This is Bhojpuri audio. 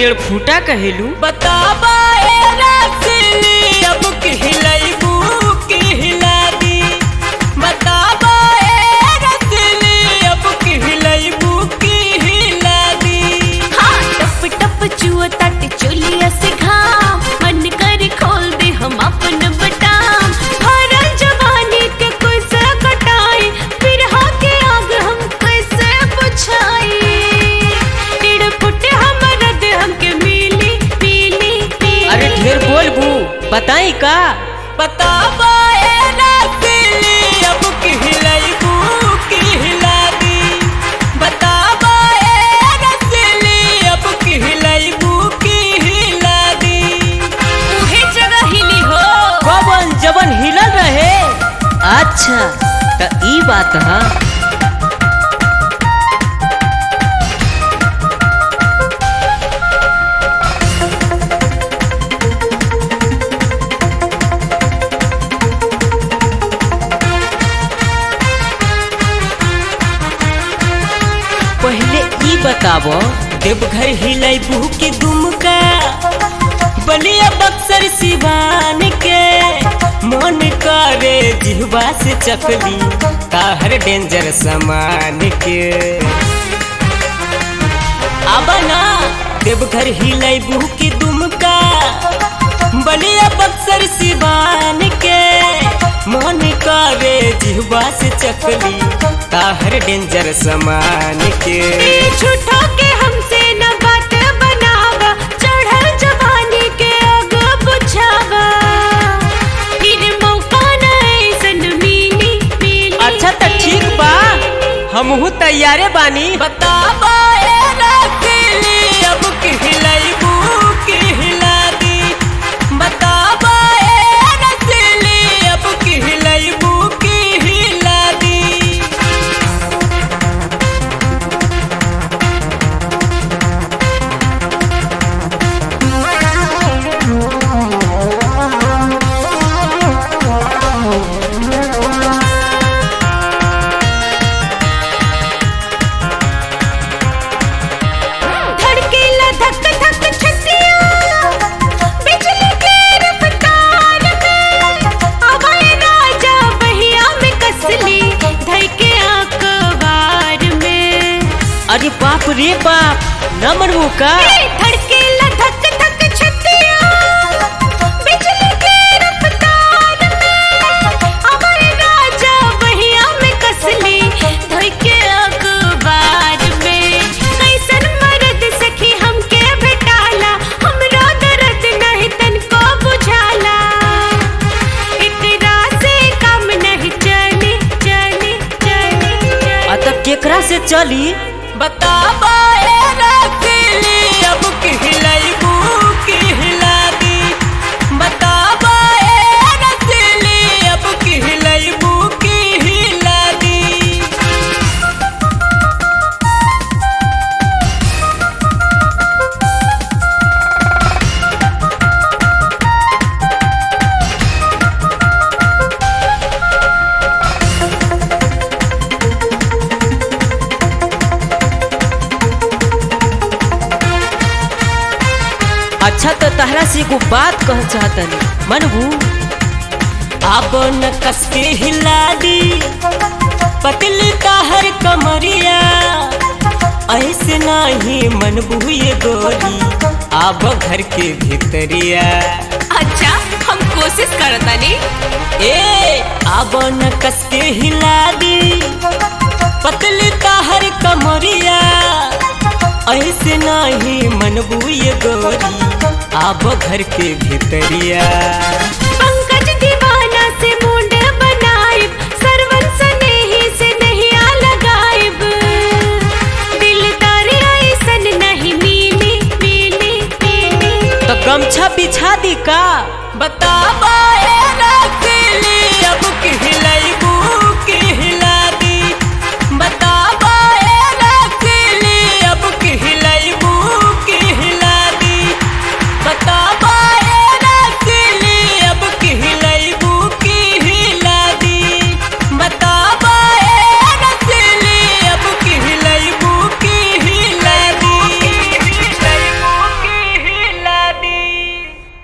टेढ़ फूटा कहेलू बताबा ए रसली अब कहलैबू कहला दी बताबा ए रसली अब कहलैबू कहला दी हाँ टप टप चुआ तट चोलिया से घाम मन कर खोल दे हम अपन बटाम भरल जवानी के कैसे कटाई फिर के आग हम कैसे बुझाई टेढ़ फुट हमर दे हमके मिली मिली मिली अरे ढेर बोल बू बताई का बताबा ए रसली अब कहलैबू कहला दी बताबा ए रसली अब कहलैबू कहला दी उहे जगह हिली हो कवन जवन हिलल रहे अच्छा त ई बात है पहले ई बताबो देवघर हिलैबू के दुमका बलिया बक्सर सिवान के मन करे जिहवा से चकली ताहर डेंजर सामान के आबा ना देवघर हिलैबू के दुमका बलिया बक्सर सिवान के मन करे जिहवा से चकली ताहर डेंजर सामान के झूठो के हमसे न बात बनावा चढ़ल जवानी के आग बुझावा फिर मौका न ऐसन मिली मिली अच्छा त ठीक बा हमहू तैयारे बानी बताबा ए रसली अब कहलैबू कहला दी बताबा ए रसली अब कहलैबू कहला दी धड़केला धक धक छतिया बिजली के रफ्तार में अभय राजा बहिया में कसली धई के आंकवार में अरे बाप रे बाप न मनबू का ए, धड़केला धक धक छतिया बिजली के रफ्तार में अभय राजा बहिया में कसली धई के आंकवार में कैसन मर्द सखी हमके भेटाला हमरो दर्द नहीं तनको बुझाला एकरा से काम नहीं चली चली चली चली आ त केकरा से चली बताबा ए रसली अब कहलैबू कहला दी बताबा ए रसली अब कहलैबू कहला दी अच्छा तो तहरा से एगो बात कह चाहतनी मनबू अब न कसके हिला दी पतली ताहर कमरिया ऐसे नाही मन बुए गोरी आब घर के भीतरिया अच्छा हम कोशिश करतानी ए अब न कसके हिला दी पतली ताहर कमरिया ऐसे नाही मन बुए गोरी आब घर के भीतरिया पंकज दीवाना से मुंड बनाइब सरवन स्नेही से नहीं आ लगाइब दिलदार ऐसन नहीं मिली मिली मिली तो गमछा बिछा दी का बताबा